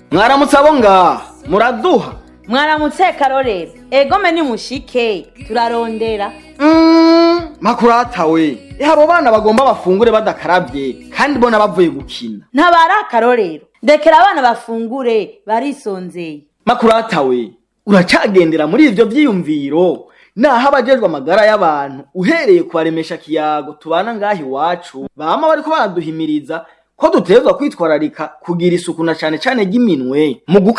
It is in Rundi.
mwaramutse abo ngaha muraduha mwaramutse karorero egome ni mushike turarondera Mm, makurata we eh abo bana bagomba bafungure badakarabye kandi bona bavuye gukina ntabari akarorero ndekera abana bafungure barisonzeye makurata we uracagendera muri ivyo vyiyumviro naho abajejwe amagara y'abantu uhereye kubaremesha kiyago tubana ngaha iwacu bama bariko baraduhimiriza ko dutegerezwa kwitwararika kugira isuku na cane cane ry'iminwe mu